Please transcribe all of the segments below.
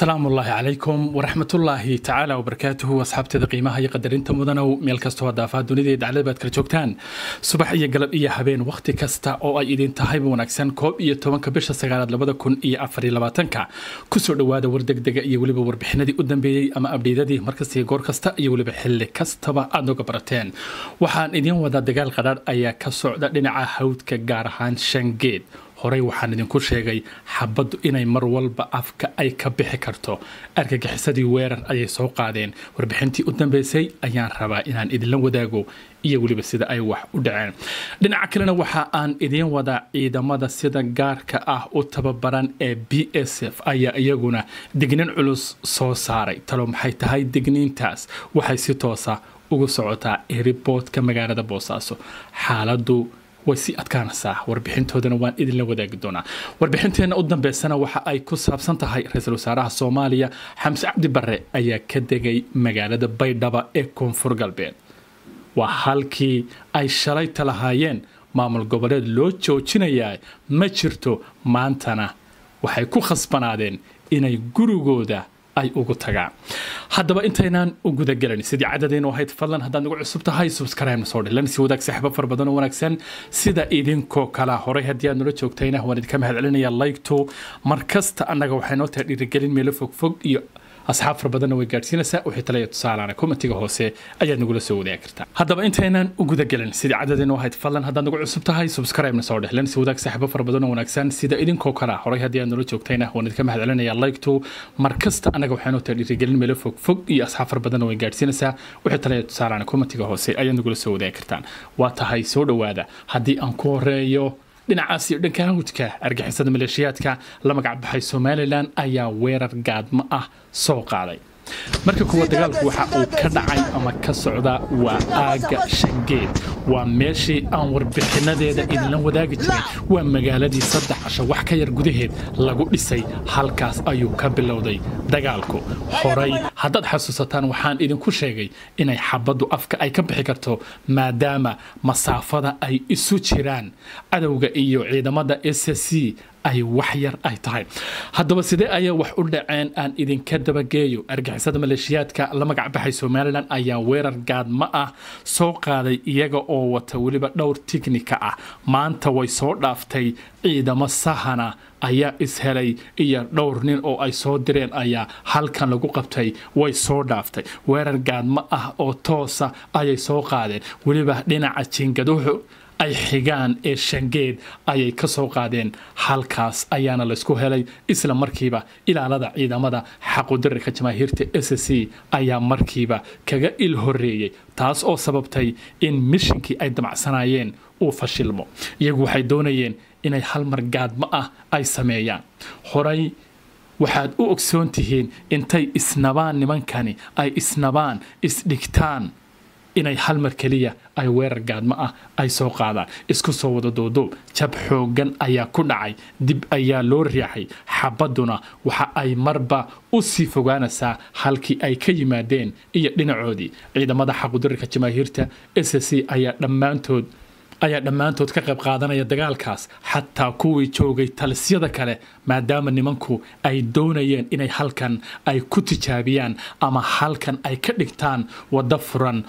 asalaamu ullaahi calaykum waraxmatullaahi tacaala wabarakaatuhu asxaabteeda qiimaha iyo qadarinta mudanow meel kastoo daafaha dunida iyo daclada baad kala joogtaan subax iyo galab iyo habeen wakhti kasta oo ay idin tahayba wanaagsan koob iyo tobanka bisha sagaalaad labada kun iyo afariyo labaatanka kusoo dhowaada war degdega iyo weliba warbixinadii u dambeeyey ama abdhiidadii markasta iyo goor kasta iyo weliba xilli kastaba aad nooga barateen waxaan idiin wadaa dagaal qadhaadh ayaa ka socda dhinaca hawdka gaar ahaan shangeed horey waxaan idinku sheegay xabaddu inay mar walba afka ay ka bixi karto argagixisadii weerar ayay soo qaadeen warbixintii u dambeysay ayaan rabaa inaan idinla wadaago iyo weliba sida ay wax u dhaceen dhinaca kalena waxa aan idiin wadaa ciidamada sida gaarka ah u tababaran ee b s f ayaa iyaguna digniin culus soo saaray talo maxay tahay digniintaas waxay si toosa ugu socotaa eriboodka magaalada boosaaso xaaladu way sii adkaanaysaa warbixintoodana waan idinla wadaagi doonaa warbixinteenna u dambeysana waxa ay ku saabsan tahay ra-iisul wasaaraha soomaaliya xamse cabdi barre ayaa ka degay magaalada baydhaba ee koonfur galbeed waa halkii ay shalayta lahaayeen maamul goboleed loo joojinayaa ma jirto maantana waxay ku khasbanaadeen inay gurigooda ay ugu tagaan haddaba intaynaan u gudagelan sidii cadadeynu ahayd fadlan haddaad nagu cusub tahay subscribe soo dhilan si wadaag saaxiibo fara badan oo wanaagsan sida idinkoo kala horay haddii aad nala joogtayna waan idinka mahad celinaya like-to mar kasta annaga waxay noo tahay dhiirigelin meelo fogfog iyo asxaab fara badanna way gaadhsiinaysaa wixii talaya tusaalaana komatiga hoose ayaad nagula soo wadaagi kartaa haddaba intaynaan u gudagelin sidii cadadeynu ahayd fadlan haddaad nagu cusub tahay subscribe-na soo dhehlen si wadaag saaxiibo fara badan oo wanaagsan sida idinkoo kala horay haddii aad nala joogtayna waan idinka mahad celinaya like-to mar kasta annaga waxay noo tahay dhiirigelin meelo fogfog iyo asxaab fara badanna way gaadhsiinaysaa wixii talaya tusaalaana komatiga hoose ayaad nagula soo wadaagi kartaan waa tahay soo dhowaada haddii aan ku horeeyo dhinacaas iyo dhanka hawdka argixisada maleeshiyaadka la magac baxay somalilan ayaa weerar gaadmo ah soo qaaday marka kuwa dagaalku waxa uu ka dhacay ama ka socda waa aaga shangeed waa meeshii aan warbixinadeeda idinla wadaagi jiray waa magaaladii saddex casho wax ka yar gudaheed lagu dhisay halkaas ayuu ka bilowday dagaalku horay haddaad xasuusataan waxaan idinku sheegay inay xabaddu afka ay ka bixi karto maadaama masaafada ay isu jiraan cadowga iyo ciidamada s c ay wax yar ay tahay haddaba sidee ayaa wax u dhaceen aan idinka dabageeyo argixisada maleeshiyaadka la magac baxay somalilan ayaa weerar gaadmo ah soo qaaday iyaga oo wata weliba dhowr tiknika ah maanta way soo dhaaftay ciidamo sahana ayaa ishelay iyo dhowr nin oo ay soo direen ayaa halkan lagu qabtay way soo dhaaftay weerar gaadmo ah oo toosa ayay soo qaadeen weliba dhinaca jingaduhu ay xigaan ee shangeed ayay ka soo qaadeen halkaas ayaana laysku helay isla markiiba ilaalada ciidamada xaqudirarka jamaahiirta s c ayaa markiiba kaga il horeeyey taas oo sababtay in mishinkii ay damacsanayeen uu fashilmo iyagu waxay doonayeen inay hal mar gaadmo ah ay sameeyaan horay waxaad u ogsoon tihiin intay isnabaan nimankani ay isnabaan isdhigtaan inay hal mar keliya ay weerar gaadmo ah ay soo qaadaan isku soo wada duuduub jab xooggan ayaa ku dhacay dib ayaa loo riixay xabadduna waxa ay marba u sii fogaanaysaa halkii ay ka yimaadeen iyo dhinacoodii ciidamada xaqudirarka jamaahiirta s c ayaa dhammaantood ayaa dhammaantood ka qayb qaadanaya dagaalkaas xataa kuwii joogay talisyada kale maadaama nimanku ay doonayeen inay halkan ay ku tijaabiyaan ama halkan ay ka dhigtaan waddo furan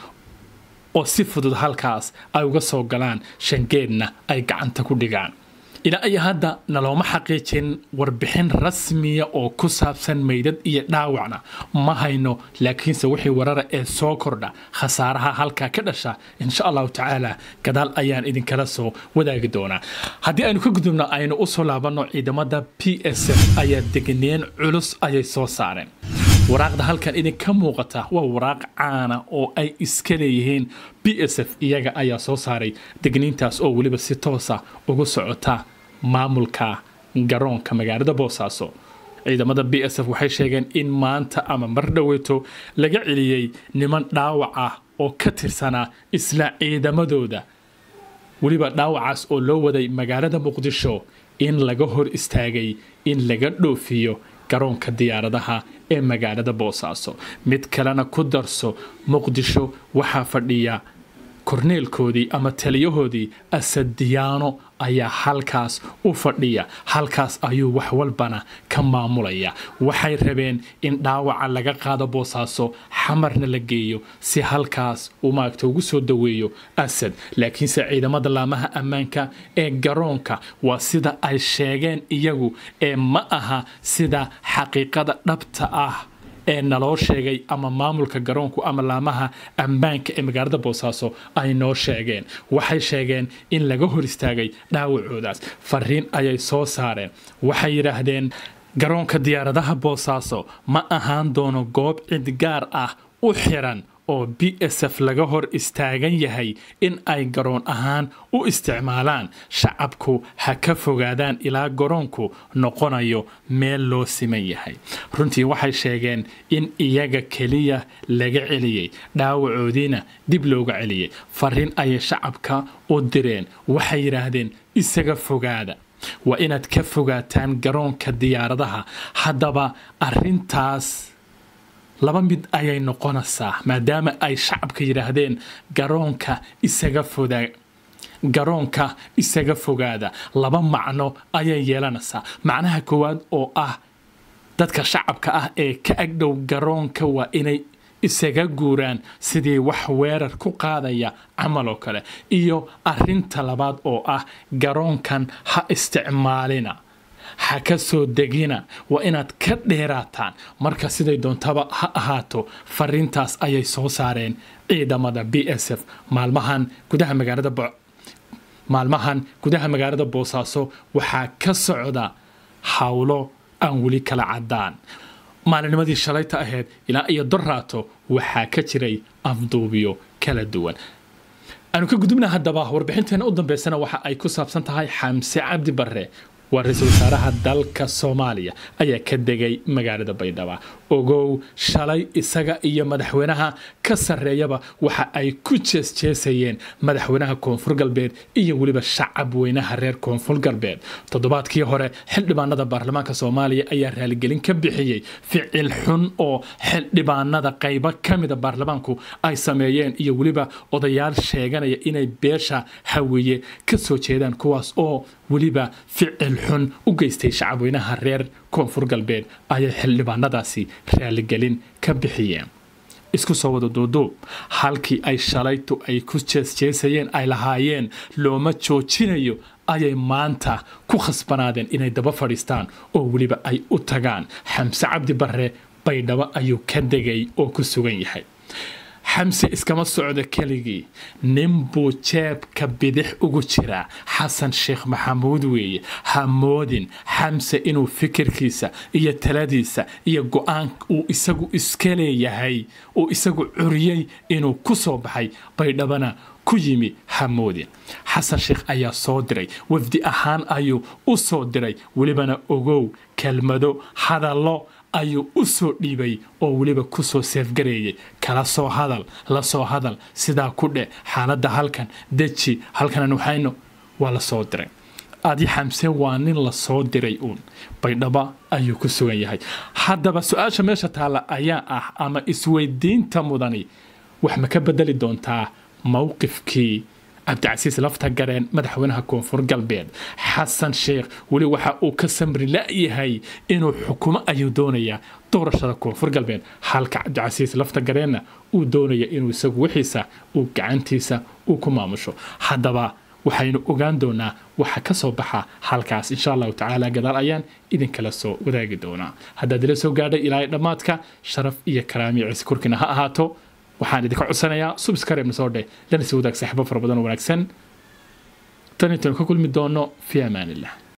oo si fudud halkaas ay uga soo galaan shangeedna ay gacanta ku dhigaan ilaa iyo hadda nalooma xaqiijin warbixin rasmiya oo ku saabsan meydad iyo dhaawacna ma hayno laakiinse wixii warara ee soo kordha khasaaraha halkaa ka dhasha insha allahu tacaala gadaal ayaan idinkala soo wadaagi doonaa haddii aynu ka gudubno aynu usoo laabanno ciidamada p s f ayaa degneen culus ayay soo saareen waraaqda halkan idinka muuqata waa waraaq caana oo ay iska leeyihiin b s f iyaga ayaa soo saaray degniintaas oo weliba si toosa ugu socota maamulka garoonka magaalada boosaaso ciidamada b s f waxay sheegeen in maanta ama mar dhoweeto laga celiyey niman dhaawac ah oo ka tirsanaa isla ciidamadooda weliba dhaawacaas oo loo waday magaalada muqdisho in laga hor istaagay in laga dhoofiyo garoonka diyaaradaha ee magaalada boosaaso mid kalena ku darso muqdisho waxaa fadhiya korneelkoodii ama taliyahoodii asadiyaano ayaa halkaas u fadhiya halkaas ayuu wax walbana ka maamulaya waxay rabeen in dhaawaca laga qaado boosaaso xamarna la geeyo si halkaas uu maaragta ugu soo daweeyo asad laakiinse ciidamada laamaha ammaanka ee garoonka waa sida ay sheegeen iyagu ee ma aha sida xaqiiqada dhabta ah ee naloo sheegay ama maamulka garoonku ama laamaha ammaanka ee magaalada boosaaso ay noo sheegeen waxay sheegeen in laga hor istaagay dhaawacoodaas fariin ayay soo saareen waxay yidhaahdeen garoonka diyaaradaha boosaaso ma ahaan doono goob cid gaar ah u xiran oo b s f laga hor istaagan yahay in ay garoon ahaan u isticmaalaan shacabku ha ka fogaadaan ilaa garoonku noqonayo meel loo siman yahay runtii waxay sheegeen in iyaga keliya laga celiyey dhaawacoodiina dib looga celiyey fariin ayay shacabka u direen waxay yidhaahdeen isaga fogaada waa inaad ka fogaataan garoonka diyaaradaha haddaba arintaas laba mid ayay noqonaysaa maadaama ay shacabka yidhaahdeen garoonka isaga foda garoonka isaga fogaada laba macno ayay yeelanaysaa macnaha koowaad oo ah dadka shacabka ah ee ka agdhow garoonka waa inay isaga guuraan sidii wax weerar ku qaadaya camal oo kale iyo arinta labaad oo ah garoonkan ha isticmaalina ha ka soo degina waa inaad ka dheeraataan marka siday doontaba ha ahaato fariintaas ayay soo saareen ciidamada b s f maalmahan gudaha magaalada maalmahan gudaha magaalada boosaaso waxaa ka socda howlo aan weli kala cadaan maalinimadii shalayta ahayd ilaa iyo doraato waxaa ka jiray afduubiyo kala duwan aanu ka gudubna haddaba warbixinteena u dambeysana waxa ay ku saabsan tahay xamse cabdi barre waa ra-iisul wasaaraha dalka soomaaliya ayaa ka degay magaalada baydhaba ogow shalay isaga iyo madaxweynaha ka sarreeyaba waxa ay ku jeesjeesayeen madaxweynaha koonfur galbeed iyo weliba shacab weynaha reer koonfur galbeed toddobaadkii hore xildhibaanada baarlamaanka soomaaliya ayaa raaligelin ka bixiyey ficil xun oo xildhibaanada qaybo ka mida baarlamaanku ay sameeyeen iyo weliba odayaal sheeganaya inay beesha hawiye ka soo jeedaan kuwaas oo weliba ficil xun u geystay shacabweynaha reer koonfur galbeed ayay xildhibaanadaasi raaligelin ka bixiyeen isku soo wada duuduub halkii ay shalaytu ay ku jeesjeesayeen ay lahaayeen looma joojinayo ayay maanta ku khasbanaadeen inay daba fadhiistaan oo weliba ay u tagaan xamse cabdi barre baydhabo ayuu ka degay oo ku sugan yahay xamse iskama socdo keligii nin buu jeebka bidix ugu jiraa xasan sheekh maxamuud weeye hamoodin xamse inuu fikirkiisa iyo taladiisa iyo go-aan uu isagu iska leeyahay uu isagu curiyey inuu ku soo baxay baydhabana ku yimi hamoodin xasan sheekh ayaa soo diray wafdi ahaan ayuu u soo diray welibana ogow kelmado hadallo ayuu u soo dhiibay oo weliba ku soo seefgareeyay kala soo hadal la soo hadal sidaa ku dheh xaaladda halkan deji halkanan waxayno waa la soo diray adi xamse waa nin la soo diray uun baydhaba ayuu ku sugan yahay haddaba su-aasha meesha taalla ayaa ah ama isweydiinta mudani wax ma ka bedeli doontaa mowqifkii cabdicasiis lafta gareen madaxweynaha koonfur galbeed xasan sheekh weli waxa uu ka samri la-yahay inuu xukumo ayuu doonayaa doorashada koonfur galbeed halka cabdicasiis lafta gareenna uu doonaya inuu isagu wixiisa uu gacantiisa uu ku maamusho haddaba waxaynu ogaan doonaa waxa ka soo baxa halkaas insha allahu tacaala gadaal ayaan idinkala soo wadaagi doonaa haddaad ila soo gaadhay ilaa dhammaadka sharaf iyo karaamiyo ciise korkiina ha ahaato waxaan idinka codsanayaa subskareebna soo dheh lana sii wadaag saaxiibo fara badan oo wanaagsan tan intaynu ka kulmi doono fi amaan illah